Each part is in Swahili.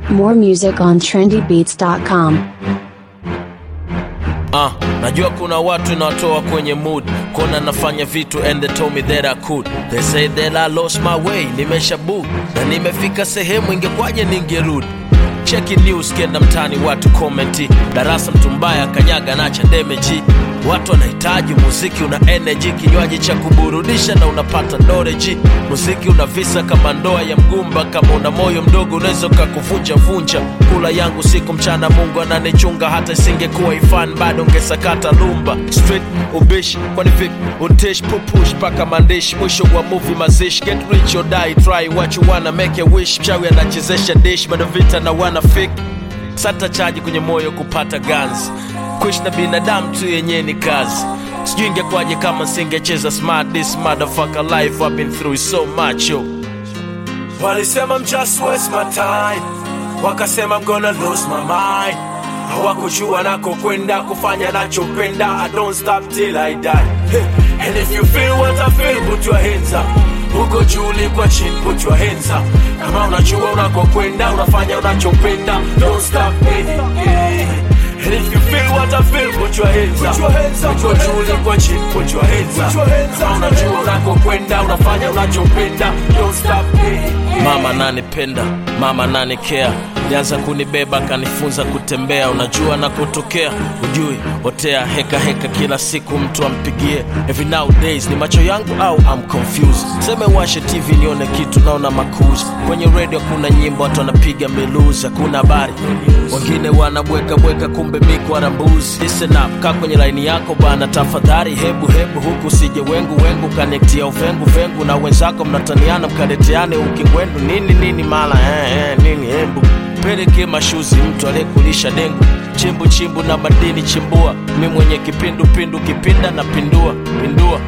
More music on trendybeats.com. Ah, najua kuna watu inawatoa kwenye mood kona nafanya vitu and they told me that I could they say that I lost my way nimesha book na nimefika sehemu ingekwaje ningerudi cheki news kenda mtani watu komenti darasa mtu mbaya kanyaga nacha demeji watu wanahitaji muziki una energy kinywaji cha kuburudisha na unapata noreji muziki una visa kama ndoa ya mgumba kama una moyo mdogo unaweza ukakuvunja vunja kula yangu siku mchana mungu ananichunga hata isingekuwa ifan bado ungesakata lumba street ubishi kwani vipi untish pupush mpaka mandishi mwisho wa movie mazishi get rich or die try what you wanna make a wish mchawi anachezesha dish bado vita na wana fik sata chaji kwenye moyo kupata ganzi kuishi na binadamu tu yenyewe ni kazi sijui ingekwaje kama singecheza smart this motherfucker life I've been through so much yo walisema I'm just waste my time wakasema I'm gonna lose my mind hawakujua nako kwenda kufanya nachopenda I don't stop till I die hey. and if you feel what I feel put your hands up huko juu ulikwa chini put your hands up kama unajua unakokwenda unafanya unachopenda don't stop hey, hey. And if you feel what I feel, put your hands up. Uko juu uliko chini, put your hands up. Kama unajua unakokwenda, unafanya unachopenda, don't stop. Mama nanipenda, mama nanikea lianza kunibeba kanifunza kutembea unajua nakotokea ujui otea heka heka kila siku mtu ampigie every nowadays ni macho yangu au I'm confused seme washe tv nione kitu naona makuzi kwenye radio kuna nyimbo watu wanapiga meluzi hakuna habari wengine wanabweka bweka kumbe mikwara mbuzi listen up kaa kwenye laini yako bana tafadhali hebu hebu huku usije wengu wengu kanektia uvengu vengu na wenzako mnataniana mkaleteane ukingwendu nini nini mala eh, eh, nini hembu peleke mashuzi mtu aliyekulisha dengu chimbu chimbu na madini chimbua mi mwenye kipindu pindu kipinda na pindua pindua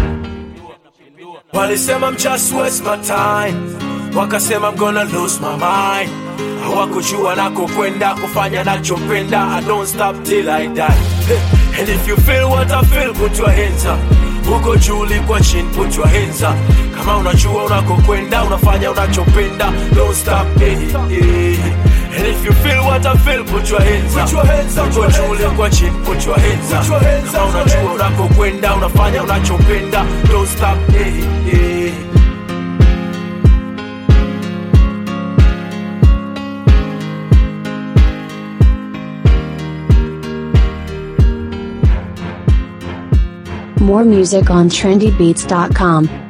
walisema I'm just waste my time wakasema I'm gonna lose my mind hawakujua nako kwenda kufanya nachopenda I don't stop till I die hey. and if you feel what I feel put your hands up huko juu ulikwa chini put your hands up kama unajua unakokwenda unafanya unachopenda don't stop hey, hey. And if you feel what I feel, put your hands up. Uko juu ulikwa chini, put your hands up. Kama unajua unakokwenda, unafanya unachopenda, don't stop. Hey, hey. More music on trendybeats.com.